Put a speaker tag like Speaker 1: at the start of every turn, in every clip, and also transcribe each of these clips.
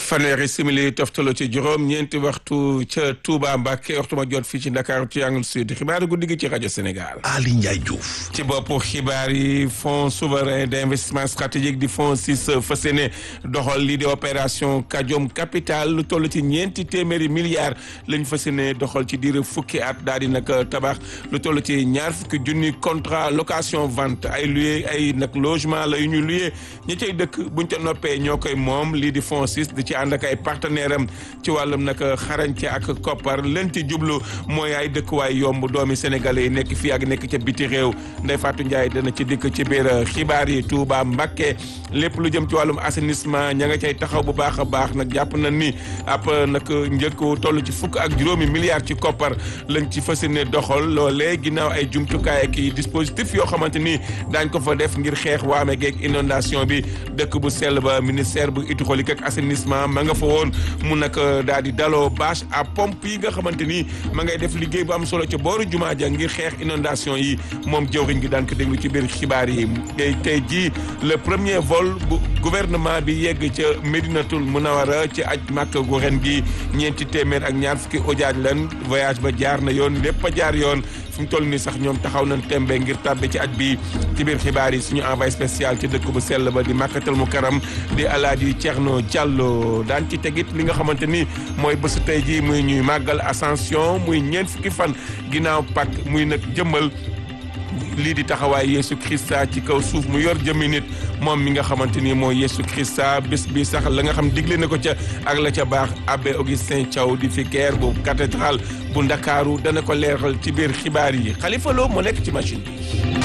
Speaker 1: fanweeri simili toftalo ci juróom ñeenti waxtu ca Touba Mbacke waxtu ma jot fii ci Dakar ci Angle Sud xibaaru guddi gi ci rajo Sénégal.
Speaker 2: Ali Ndiaye Diouf.
Speaker 1: ci boppu xibaar yi fonds souverain d' investissement stratégique di fonds six fas yéene doxal lii di opération Kajom capital lu toll ci ñeenti téeméeri milliards lañ fas yéene doxal ci diir fukki at daal di nag tabax lu toll ci ñaar fukki junni contrat location vente ay luye ay nag logement la yu ñu luye ñi cay dëkk buñ ca noppee ñoo koy moom lii di fonds six di ci ànd ak ay partenaire am ci wàllum nag xarañte ak koppar leen ci jublu mooy ay dëkkuwaay yomb doomi sénégalais yi nekk fii ak nekk ca biti réew Ndeye Fatou Ndiaye dana ci dikk ci biir xibaar yi Touba Mbacké lépp lu jëm ci wàllum assainissement ña nga cay taxaw bu baax a baax nag jàpp na ni ab nag njëkk toll ci fukk ak juróomi milliards ci koppar lañ ci fas yéene doxal loolee ginnaaw ay jumtukaay ak i dispositif yoo xamante ni daañ ko fa def ngir xeex waame geeg inondation bi dëkk bu sell ba ministère bu hydraulique ak assainissement ma nga fa woon mu nag daal di daloo bâche à pompe yi nga xamante ni ma ngay def liggéey bu am solo ca booru jumaa ja ngir xeex inondation yi moom jëwriñ gi daan ko déglu ci biir xibaar yi tey tey jii le premier vol bu gouvernement bi yegg ca Médinatul Munawara ci aj màkk gu ren gi ñeenti téeméer ak ñaar fukki ojaaj lan voyage ba jaar na yoon lépp a jaar yoon fi mu toll nii sax ñoom taxaw nañ tembe ngir tàbbi ci aj bi ci biir xibaar yi suñu envoyé spécial ci dëkk bu sell ba di màkkatal mu karam di alaaji Thierno Diallo daan ci tegit li nga xamante ni mooy bésu tey jii muy ñuy màggal ascension muy ñeent fukki fan ginnaaw Pâques muy nag jëmmal lii di taxawaay Yeesu Christa ci kaw suuf mu yor jëmmi nit moom mi nga xamante ni mooy Yeesu Christa bés bi sax la nga xam digle na ko ca ak la ca baax abbé Augustin Thiaw di vicaire bu cathédrale bu Ndakaaru dana ko leeral ci biir xibaar yi Xalifa Lo moo nekk ci machine bi.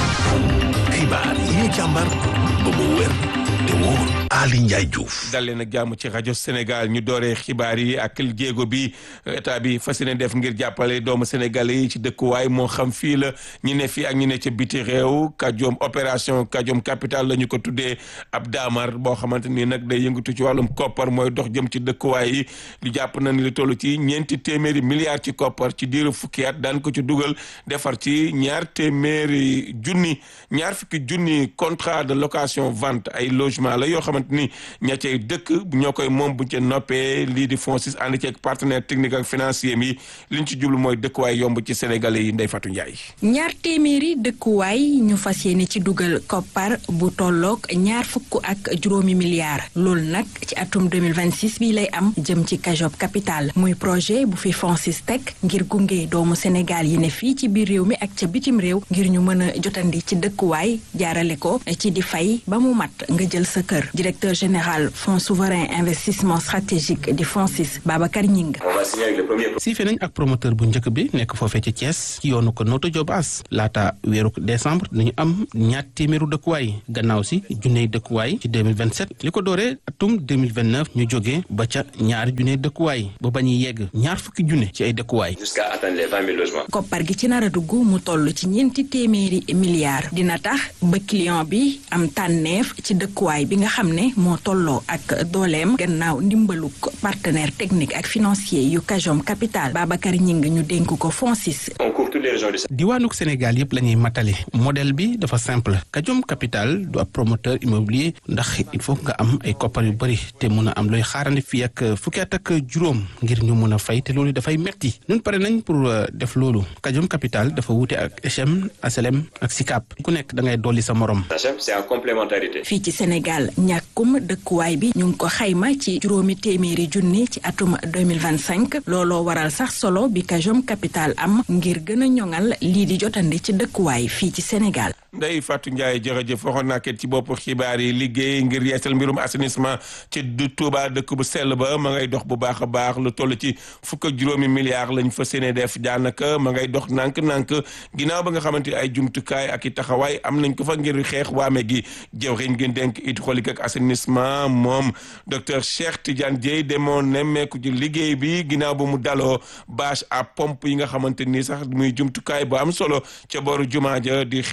Speaker 2: xibaar yi ñu càmbar ba mu wér te wóor Ali Ndiaye Diouf.
Speaker 1: dal leen ak jàmm ci rajo Sénégal ñu dooree xibaar yi ak jéego bi état bi fas yéene def ngir jàppale doomu sénégalais yi ci dëkkuwaay moo xam fii la ñi ne fii ak ñi ne ca biti réew Kajom opération Kajom capital la ñu ko tuddee ab daamar boo xamante ni nag day yëngatu ci wàllum koppar mooy dox jëm ci dëkkuwaay yi lu jàpp na ni lu toll ci ñeenti téeméeri milliards ci koppar ci diiru fukki at daan ko ci dugal defar ci ñaar téeméeri junni ñaar fukki junni contrat de location vente ay logement la yoo xamante ni ña cay dëkk ñoo koy moom buñ ca noppee lii di fonds six ànd ci ak partenaire technique ak financier yi liñ ci jublu mooy dëkkuwaay yomb ci sénégalais yi Ndeye Fatou Ndiaye.
Speaker 3: ñaar téeméeri dëkkuwaay ñu fas yéene ci dugal koppar bu tolloog ñaar fukk ak juróomi milliards loolu nag ci atum 2026 bi lay am jëm ci Kajop capital muy projet bu fi fonds six teg ngir gunge doomu Sénégal yi ne fii ci biir réew mi ak ca bitim réew ngir ñu mën a jotandi ci dëkkuwaay jaarale ko ci di fay ba mu mat nga jël sa kër directeur général fonds souverain investissement stratégique di FONSIS Babacar Ñing
Speaker 4: siife nañ ak promoteur bu njëkk bi nekk foofee ci Thiès ci yoonu ko Notto Diobass laata weeru décembre dañu am ñaar téeméeru dëkkuwaay gannaaw si junney dëkkuwaay ci 2027 li ko dooree atum 2029 ñu jógee ba ca ñaari junney dëkkuwaay ba ba ñuy yegg ñaar fukki junne ci ay dëkkuwaay
Speaker 5: jusqu'à atteindre les 20 000 logements.
Speaker 3: koppar gi ci nar a dugg mu toll ci ñeenti téeméeri milliards dina tax ba client bi am tànneef ci dëkkuwaay bi nga xam ne moo tolloo ak dooleem gannaaw ndimbaluk partenaire technique ak financier yu Kajom capital Babacar Ñing ñu dénk ko FONSIS
Speaker 5: on couvre toutes les régions du
Speaker 4: diwaanuk Sénégal yëpp la ñuy matale modèle bi dafa simple Kajom capital du ab promoteur immobilier ndax il faut nga am ay koppar yu bëri te mun a am looy xaarandi fii ak fukki at ak juróom ngir ñu mun a fay te loolu dafay metti ñun pare nañ pour def loolu Kajom capital dafa wuute ak HM HLM ak SICAP ku nekk da ngay dolli sa morom.
Speaker 5: c'est en complémentarité.
Speaker 3: fii ci Sénégal ñàkkum dëkkuwaay bi ñu ngi ko xayma ci juróomi téeméeri junni ci atum 2025 looloo waral sax solo bi Kajom capital am ngir gën a ñoŋal lii di jotandi ci dëkkuwaay fii ci Sénégal.
Speaker 1: Ndeye Fatou Ndiaye jërëjëf waxoon naa ci bopp xibaar yi liggéey ngir yeesal mbirum assainissement ci du Touba dëkk bu sell ba ma ngay dox bu baax a baax lu toll ci fukk ak juróomi milliards lañ fa séene def daanaka ma ngay dox nànk-nànk ginnaaw ba nga xamante ay jumtukaay ak i taxawaay am nañ ko fa ngir xeex waame gi jëwriñ gi dénk hydraulique ak assainissement moom docteur Cheikh Tidiane Dieye demoon nemmeeku ci liggéey bi ginnaaw ba mu daloo bâche à pompe yi nga xamante ni sax muy jumtukaay bu am solo ca booru jumaa ja di xeex waame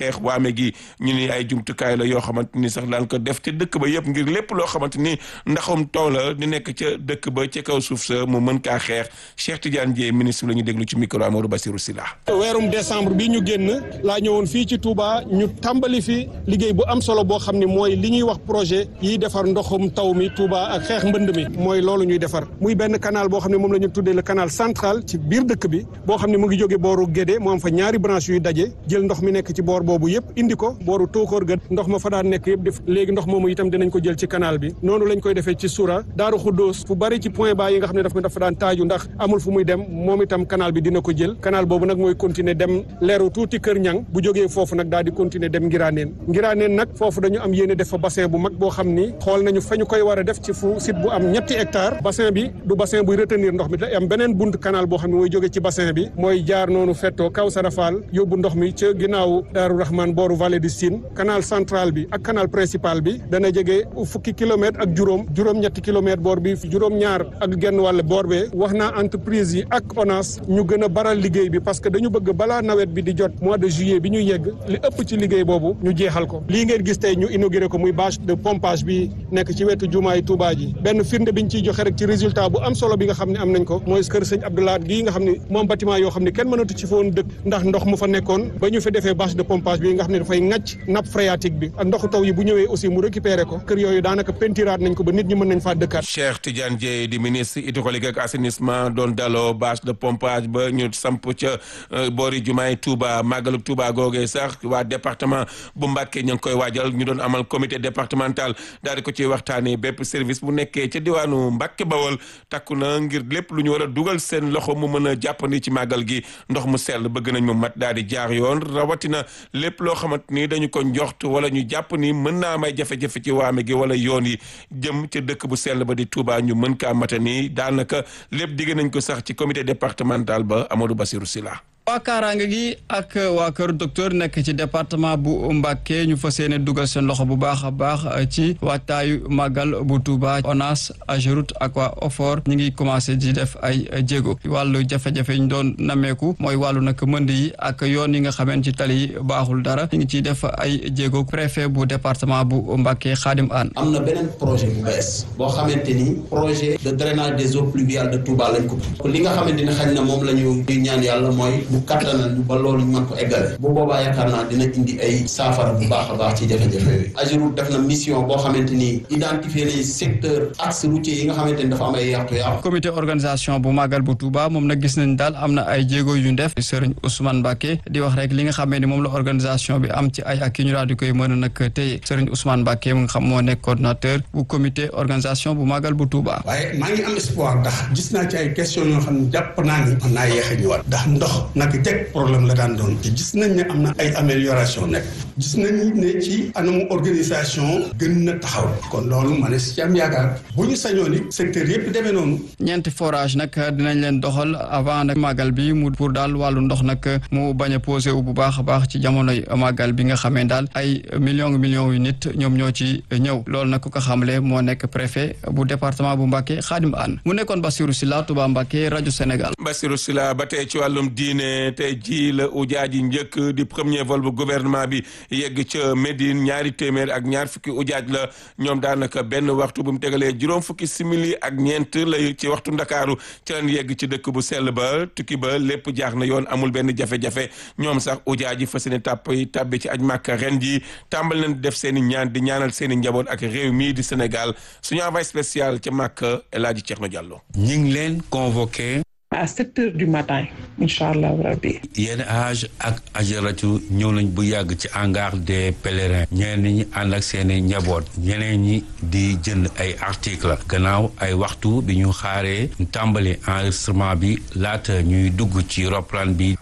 Speaker 1: gi ñu ni ay jumtukaay la yoo xamante ni sax daan ko def ca dëkk ba yëpp ngir lépp loo xamante ni ndaxum taw la di nekk ca dëkk ba ca kaw suuf sa mu mën kaa xeex Cheikh Tidiane Dièye ministre la ñu déglu ci micro Amadou Bassirou Sylla
Speaker 6: weerum décembre bi ñu génn laa ñëwoon fii ci Touba ñu tàmbali fi liggéey bu am solo boo xam ne mooy li ñuy wax projet yiy defar ndoxum taw mi Touba ak xeex mbënd mi mooy loolu ñuy defar muy benn canal boo xam ne moom la ñu tuddee le canal central ci biir dëkk bi boo xam ne mu ngi jóge booru Guédé mu am fa ñaari branche yuy daje jël ndox mi nekk ci boor boobu yëpp indi ko booru Tóokóor ga ndox ma fa daan nekk yëpp def léegi ndox moomu itam dinañ ko jël ci canal bi noonu lañ koy defee ci Soura Daaru Xuddoos fu bari ci point bas yi nga xam ne dafa dafa daan taaju ndax amul fu muy dem moom itam canal bi dina ko jël canal boobu nag mooy continuer dem leeru tuuti Kër Ñang bu jógee foofu nag daal di continuer dem Ngiraaneen Ngiraaneen nag foofu dañu am yéene def fa bassin bu mag boo xam ni xool nañu fa ñu koy war a def ci fu site bu am ñetti hectare bassin bi du bassin buy retenir ndox mi da am beneen bunt canal boo xam ne mooy jóge ci bassin bi mooy jaar noonu fettoo kaw Sarafal yóbbu ndox mi ca ginnaaw Daaru Rahman booru vallée du Sine canal central bi ak canal principal bi dana jege fukki kilomètre ak juróom juróom-ñetti kilomètre boor bi juróom-ñaar ak genn wàll boor bee wax naa entreprise yi ak ONAS ñu gën a baral liggéey bi parce que dañu bëgg balaa nawet bi di jot mois de juillet bi ñu yegg li ëpp ci liggéey boobu ñu jeexal ko lii ngeen gis tey ñu inauguré ko muy bâche de pompage bi nekk ci wetu jumaay Touba ji benn firnde bi ñu ciy joxe rek ci résultat bu am solo bi nga xam ne am nañ ko mooy kër sëñ Abdoulaye gii nga xam ne moom bâtiment yoo xam ne kenn mënatu ci foon dëkk ndax ndox mu fa nekkoon ba ñu fi defee bâche de pompage bi nga xam ne dafay ŋàcc nappe phréatique bi ak ndoxu taw yi bu ñëwee aussi mu récupéré ko kër yooyu daanaka pentiraat nañ ko ba nit ñi mën nañ faa dëkkaat
Speaker 1: Cheikh Tidiane Dièye di ministre hydraulique ak assainissement doon daloo bâche de pompage ba ñu samp ca boori jumaay Touba màggalu Touba googee sax waa département bu Mbacké ñu ngi koy waajal ñu doon amal comité départemental daal di ko ci waxtaanee bépp service bu nekkee ca diwaanu Mbacké Bawol takku na ngir lépp lu ñu war a dugal seen loxo mu mën a jàppandi ci màggal gi ndox mu sell bëgg nañ mu mat daal di jaar yoon rawatina lépp loo xamante ni dañu ko njoxt wala ñu jàpp ni mën naa may jafe-jafe ci waame gi wala yoon yi jëm ca dëkk bu sell ba di Touba ñu mën kaa matani daanaka lépp digg nañ ko sax ci comité départemental ba Amadou Bassirou Sylla
Speaker 7: waa kaaraange gi ak waa kër docteur nekk ci département bu Mbacké ñu fas yéene dugal seen loxo bu baax a baax ci waajtaayu màggal bu Touba ONAS AGEROUTE ak waa OFOR ñu ngi commencé di def ay jéego wàllu jafe-jafe yi ñu doon nameeku mooy wàllu nag mënd yi ak yoon yi nga xameen ci tali yi baaxul dara ñu ngi ciy def ay jéego préfet bu département bu Mbacké Khadim Anne
Speaker 8: am na beneen projet bu bees boo xamante ni projet de drainage des eaux pluviales de Touba lañ ko li nga xamante ni xañ na moom la ñu ñaan yàlla mooy bu kattanal ñu ba loolu ñu mën ko eggale bu boobaa yaakaar naa dina indi ay saafara bu baax a baax ci jafe-jafe yooyu AGEROUTE def na mission boo xamante ni identifier les secteurs axes routiers yi nga xamante ni dafa am ay yàqu-yàqu
Speaker 7: comité organisation bu màggal bu Touba moom nag gis nañ daal am na ay jéego yu ñu def Serigne Ousmane Mbacké di wax rek li nga xamee ni moom la organisation bi am ci ay ak yi ñu daal di koy mën a nag téye Serigne Ousmane Mbacké mu nga xam moo nekk coordonnateur bu comité organisation bu màggal bu Touba
Speaker 9: waaye maa ngi am espoir ndax gis naa ci ay question yoo xam ne jàpp naa ni mën naa yéex a ñëwaat ndax ndox nag jeg problème la daan doon te gis nañ ne am na ay amélioration nekk gis nañ ne ci anamu organisation gën na taxaw kon loolu ma ne si am yaakaar bu ñu sañoon it secteur yëpp demee noonu
Speaker 7: ñeenti forage nag dinañ leen doxal avant nag màggal bi mu pour daal wàllu ndox nag mu bañ a posé wu bu baax a baax ci jamonoy màggal bi nga xamee daal ay millions millions yu nit ñoom ñoo ci ñëw loolu nag ku ko xamle moo nekk préfet bu département bu Mbacké Khadim Anne mu nekkoon Bassirou Sylla Touba Mbacké rajo Sénégal
Speaker 1: Bassirou Sylla ba tey ci wàllum diine tey ji la ujaaji njëkk di premier vol bu gouvernement bi yegg ca Médine ñaari téeméer ak ñaar fukki ujaaj la ñoom daanaka benn waxtu bu mu tegalee juróom fukki simili ak ñeent lay ci waxtu ndakaaru ci leen yegg ci dëkk bu sell ba tukki ba lépp jaax na yoon amul benn jafe-jafe ñoom sax ujaaji fas yéene tàpp tàbbi ci aj màkka ren ji tàmbal nañ def seen i ñaan di ñaanal seen i njaboot ak réew mii di Sénégal suñu envoyé spécial ca màkka El Hadji Thierno Diallo
Speaker 10: ñi ngi leen convoqué
Speaker 11: à sept heures du matin incha allah rabbi
Speaker 10: yenn âge ak ajaratu ñëw nañ bu yàgg ci hangar des pèlerins ñeneen ñi ànd ak seeni njaboot ñeneen ñi di jënd ay article gannaaw ay waxtu bi ñu xaaree ñu tàmbali enregistrement bi laata ñuy dugg ci roplaan bi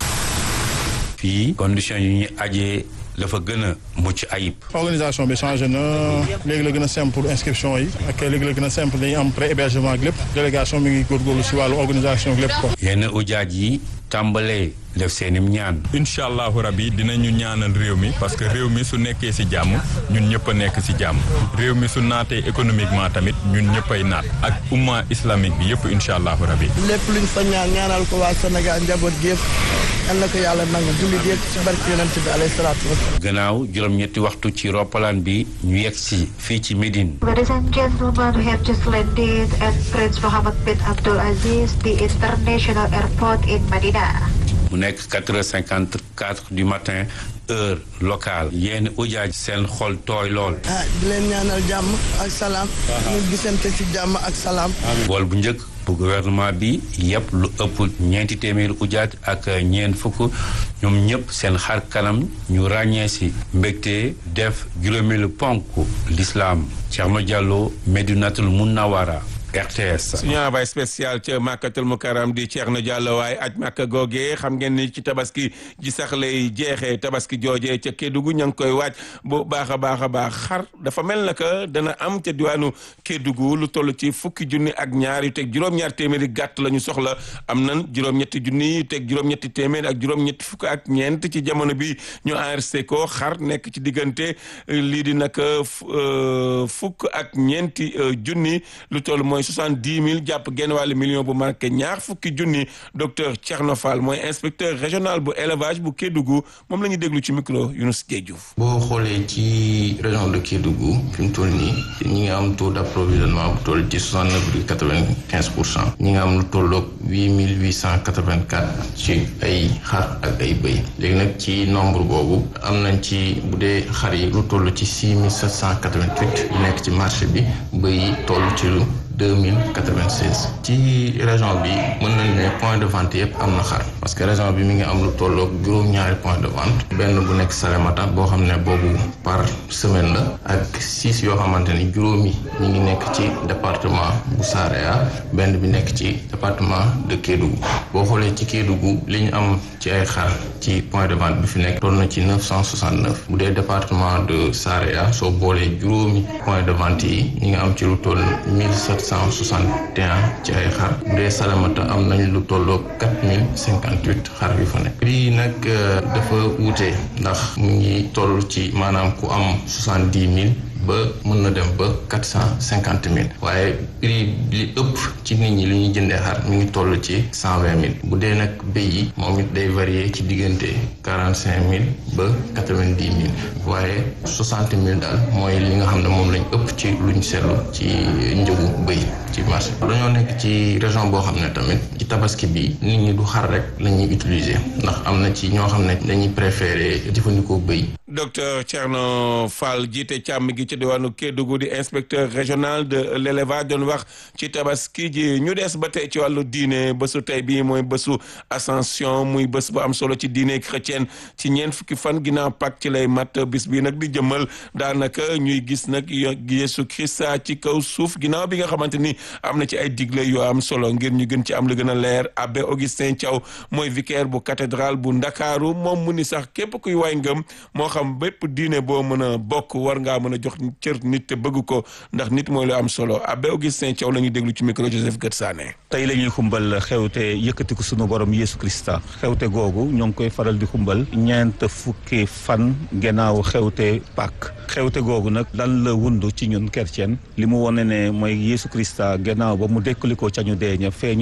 Speaker 10: fii condition yi ñuy ajee dafa gën a mucc ayib.
Speaker 12: organisation bi changé na léegi la gën a simple inscription yi ak léegi la gën a simple dañuy am pré hébergement ak lépp délégation mi ngi góorgóorlu si wàllu organisation ak lépp ko
Speaker 10: yenn ujaaj yi tàmbalee def seeni ñaan.
Speaker 13: incha allahu rabi dinañu ñaanal réew mi parce que réew mi su nekkee ci jàmm ñun ñëpp a nekk ci jàmm réew mi su naatee économiquement tamit ñun ñëpp ay naat ak umma islamique bi yëpp incha allahu rabi.
Speaker 14: lépp luñ fa ñaan ñaanal ko waa Sénégal njaboot gi yëpp yal na ko yàlla nangu jullit yëpp ci barke yonent bi alayhi salaatu wasalaam.
Speaker 10: gannaaw juróom-ñetti waxtu ci roppalaan bi ñu yegg si fii ci Médine.
Speaker 15: Ladies and gentlemen, we have just landed at Prince Mohammed bin Abdul Aziz, the international airport in Medina.
Speaker 10: mu nekk quatre heures cinquante quatre du matin heure locale yéen ujaaj seen xol tooy lool.
Speaker 14: ah di leen ñaanal jàmm ak salaam. ñu gisante ci jàmm ak salaam.
Speaker 10: bool bu njëkk bu gouvernement bi yëpp lu ëpp ñeenti téeméeri ujaaj ak ñeent fukk ñoom ñëpp seen xar kanam ñu ràññee si mbégte def juróomeelu ponk l'islam Thierno Diallo Medinatul Munawara RTS.
Speaker 1: suñu envoyé spécial ca Makkatul Mukarram di Thierno Diallo waaye aj Makka googee xam ngeen ni ci tabaski ji sax lay jeexee tabaski joojee ca Kédougou ña ngi koy waaj bu baax a baax a baax xar dafa mel na que dana am ca diwaanu Kédougou lu toll ci fukki junni ak ñaar yu teg juróom-ñaar téeméeri gàtt la ñu soxla am nan juróom-ñetti junni yu teg juróom-ñetti téeméeri ak juróom-ñetti fukk ak ñeent ci jamono bi ñu enregistré ko xar nekk ci diggante lii di nag fukk ak ñeenti junni lu toll mooy soixante-dix mille jàpp genn wàllu million bu marqué ñaar fukki junni docteur Thierno Fall mooy inspecteur régional bu élevage bu Kédougou moom la ñuy déglu ci micro Younous Diedhiou.
Speaker 16: boo xoolee ci région de Kédougou fi mu toll nii ñi ngi am taux d' approvisionnement bu toll ci soixante neuf virgule quatre vingt quinze pour cent ñi nga am lu tolloog huit mille huit cent quatre vingt quatre ci ay xar ak ay bëy léegi nag ci nombre boobu am nañ ci bu dee xar yi lu toll ci six mille sept cent quatre vingt huit yu nekk ci marché bi bëy yi toll ci lu 2096 ci région bi mën nañ ne point de vente yëpp am na xar parce que région bi mi ngi am lu tolloog juróom-ñaari point de vente benn bu nekk Salémata boo xam ne boobu par semaine la ak six yoo xamante ni juróomi ñi ngi nekk ci département bu Saraya benn bi nekk ci département de Kédougou boo xoolee ci Kédougou li ñu am ci ay xar ci point de vente bi fi nekk toll na ci 969 bu dee département de Saraya soo boolee juróomi point de vente yi ñi nga am ci lu toll 1700 161 ci ay xar bu dee salamata am nañ lu tolloo 4058 xar yu fa nekk prix nag dafa wuute ndax mu ngi toll ci maanaam ku am 70 000 ba mën na dem ba quatre cent cinquante mille waaye prix li ëpp ci nit ñi li ñuy jëndee xar mi ngi toll ci cent vingt mille bu dee nag béy yi moom it day varier ci diggante quarante cinq mille ba quatre vingt dix mille waaye soixante mille daal mooy li nga xam ne moom lañ ëpp ci luñ seetlu ci njëgu béy ci marché dañoo nekk ci région boo xam ne tamit ci tabaski bi nit ñi du xar rek la ñuy utiliser ndax am na ci ñoo xam ne dañuy préférer jëfandikoo béy
Speaker 1: docteur Thierno Fall jiite càmm gi ci diwaanu Kédougou di inspecteur régional de l'élevage doon wax ci tabaski ji ñu des ba tey ci wàllu diine bésu tey bii mooy bésu ascension muy bés bu am solo ci diine chrétienne ci ñeent fukki fan ginnaaw Pâques ci lay mat bis bii nag di jëmmal daanaka ñuy gis nag Yeesu Krista ci kaw suuf ginnaaw bi nga xamante ni am na ci ay digle yoo am solo ngir ñu gën ci am lu gën a leer abbé Augustin Thiaw mooy vicaire bu cathédrale bu Ndakaaru moom mu ni sax képp kuy waay ngëm moo xam bépp diine boo mën a bokk war ngaa mën a jox cër nit te bëgg ko ndax nit mooy lu am solo abbé Augustin Thiaw la ñuy déglu ci micro Joseph Gët Sané
Speaker 17: tey la ñuy xumbal xewte yëkkatiku sunu borom Yeesu Krista xewte googu ñoo ngi koy faral di xumbal ñeent fukki fan gannaaw xewte Pâques xewte googu nag lan la wund ci ñun chrétien li mu wone ne mooy Yeesu Krista gannaaw ba mu dekkalikoo ca ñu dee ña feeñu